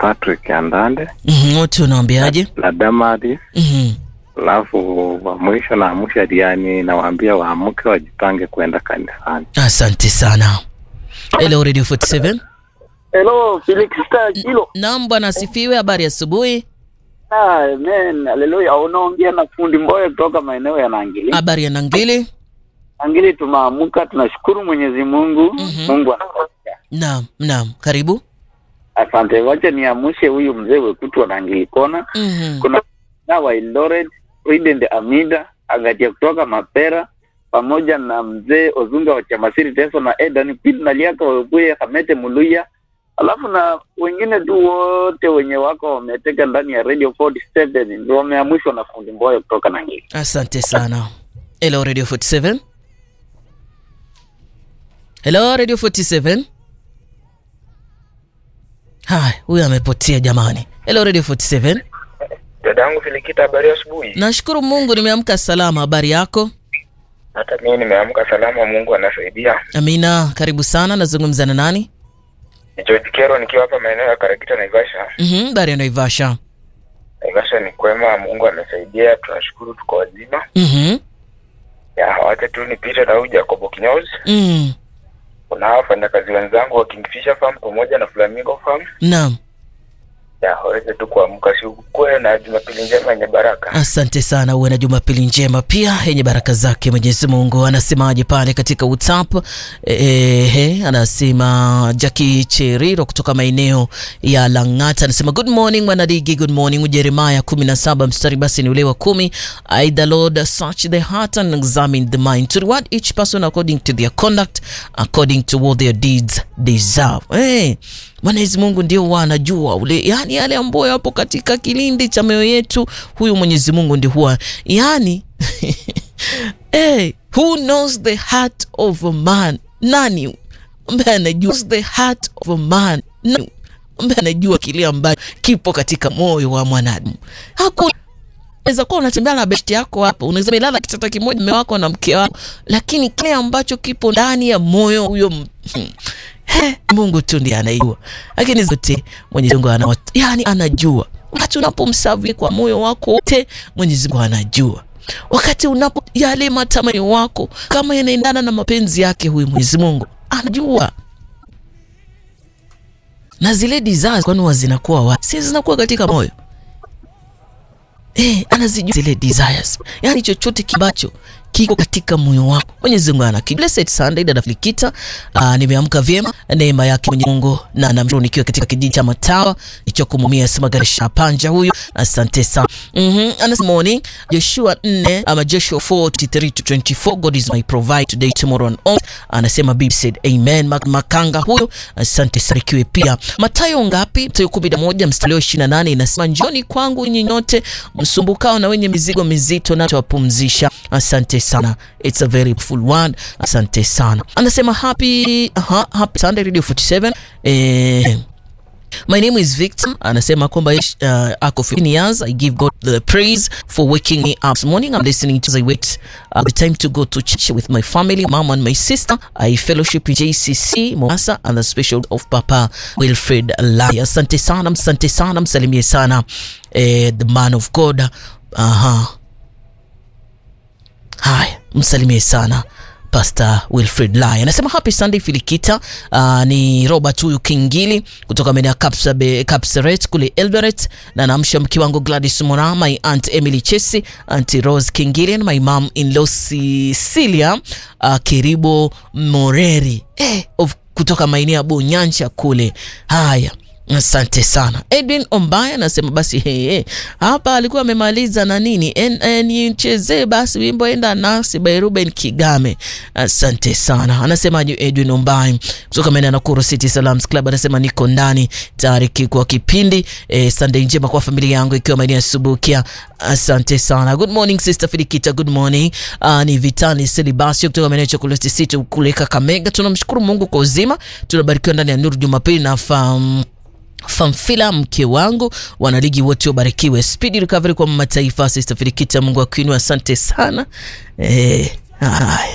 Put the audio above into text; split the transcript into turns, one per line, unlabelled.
Patrick Andande
Mhm, wote unawaambiaje?
na Damari,
Mhm.
alafu wa mwisho na mwisho Diani, nawaambia waamke wajipange kwenda kanisani.
Asante sana. Hello Radio 47.
Hello, Felix Star Kilo.
Naam bwana asifiwe, habari ya asubuhi.
Amen. Haleluya. Unaongea na fundi Mboye kutoka maeneo ya Nangili.
Habari ya Nangili?
Nangili tumeamka, tunashukuru Mwenyezi Mungu.
Mhm.
Mungu anatosha.
Naam, naam. Karibu.
Asante. Wacha niamshe huyu mzee wetu wa Nangili Kona.
Mhm.
Kuna na wa Eldoret, Ridend Amida, Agatia kutoka Mapera pamoja na mzee Ozunga wa Chamasiri Teso na Edan Pil na Liaka Webuye Hamete Muluya alafu na wengine tu wote wenye wako wameteka ndani ya Radio 47 ndio wameamshwa na fundi Mboye kutoka Nangili.
Asante sana. Hello Radio 47. Hello Radio 47. Hai, huyu amepotea jamani. Hello Radio 47.
Dadangu Filikita, habari ya asubuhi.
Nashukuru Mungu nimeamka salama. Habari yako?
Hata mimi nimeamka salama, Mungu anasaidia.
Amina, karibu sana. Nazungumza na nani?
Ni George Kero nikiwa hapa maeneo ya Karakita, Naivasha.
Mhm, habari ya Naivasha.
Naivasha ni kwema, Mungu amesaidia, tunashukuru, tuko wazima.
Mhm.
Ya, wacha tu nipite na huyu Jacobo Kinyozi.
Mm.
Kuna wafanyakazi wenzangu wa Kingfisher Farm pamoja na Flamingo Farm.
Naam.
Ya, waweze tu kuamka, si ukuwe na Jumapili njema yenye baraka.
Asante sana, uwe na Jumapili njema pia yenye baraka zake Mwenyezi Mungu. Anasemaje pale katika WhatsApp? Ehe, anasema Jackie Cheriro kutoka maeneo ya Lang'ata anasema good morning mwanadigi, good morning. Jeremiah 17 mstari basi ni ule wa kumi. I the Lord search the heart and examine the mind to reward each person according to their conduct according to what their deeds deserve. Hey, Mwenyezi Mungu ndio huwa anajua ule, yani yale ambayo yapo katika kilindi cha mioyo yetu. Huyu Mwenyezi Mungu ndio huwa yani hey, who knows the heart of a man? Nani ambaye anajua the heart of a man? Nani ambaye anajua kile ambacho kipo katika moyo wa mwanadamu? Hakuna. Unaweza kuwa unatembea na besti yako hapa, unaweza melala kitanda kimoja mume wako na mke wako, lakini kile ambacho kipo ndani ya moyo huyo m- He, Mungu tu ndiye anajua, lakini zote Mwenyezi Mungu ana, yani anajua. Wakati unapomsavi kwa moyo wako wote, Mwenyezi Mungu anajua. Wakati unapo yale matamanio wako kama yanaendana na mapenzi yake, huyu Mwenyezi Mungu anajua. Na zile desires kwani huwa zinakuwa wapi? Si zinakuwa katika moyo eh, anazijua zile desires, yani chochote kibacho kiko katika moyo wako Mwenyezi Mungu ana Blessed Sunday dada Flikita. Uh, nimeamka vyema neema yake Mwenyezi Mungu na namshukuru nikiwa katika kijiji cha Matawa nicho kumumia sema garisha panja huyu asante sana mhm anasema morning Joshua 4 ama Joshua 4:23 to 24 God is my provide today tomorrow and all anasema Bibi said amen Mak Makanga huyu asante sana kiwe pia Mathayo ngapi Mathayo 11 mstari wa 28 inasema njoni kwangu nyinyi nyote msumbukao na wenye mizigo mizito na tawapumzisha asante sana it's a very full one asante sana anasema happy aha, happy Sunday Radio 47 eh My name is Victor. Anasema kwamba uh, ako 15 years. I give God the praise for waking me up this morning. I'm listening to the wait uh, the time to go to church with my family, mom and my sister. I fellowship in JCC Mombasa and the special of Papa Wilfred Lai. Asante sana, asante sana, msalimie sana eh, the man of God. Aha. Haya, msalimie sana Pastor Wilfred Lai anasema happy Sunday Filikita. Uh, ni Robert huyu Kingili kutoka maeneo ya Kapsabe- Kapseret kule Eldoret, na namsha mke wangu Gladys Mora, my aunt Emily Chesi, aunt Rose Kingili and my mom in law Cecilia uh, Kiribo Moreri eh, of kutoka maeneo ya Bonyancha kule. Haya, Asante sana. Edwin Ombaya anasema basi hey, hey. Hapa alikuwa amemaliza na nini En- eh, nichezee basi wimbo enda nasi by Ruben Kigame. Asante sana. Anasema ju- Edwin Ombaya kutoka maeneo ya Nakuru City Salams Club anasema niko ndani tayari ki- kwa kipindi eh, Sunday njema kwa familia yangu ikiwa maeneo ya Subukia. Asante sana. Good morning Sister Filikita, good morning. Uh, ni Vitani Selibasio kutoka maeneo ya Chocolate City kule Kakamega. Tunamshukuru Mungu kwa uzima. Tunabarikiwa ndani ya Nuru Jumapili na fam Famfila mke wangu, wanaligi wote wabarikiwe. Speedy recovery kwa mataifa. Sister Filikita, Mungu akuinue. Asante sana eh, haya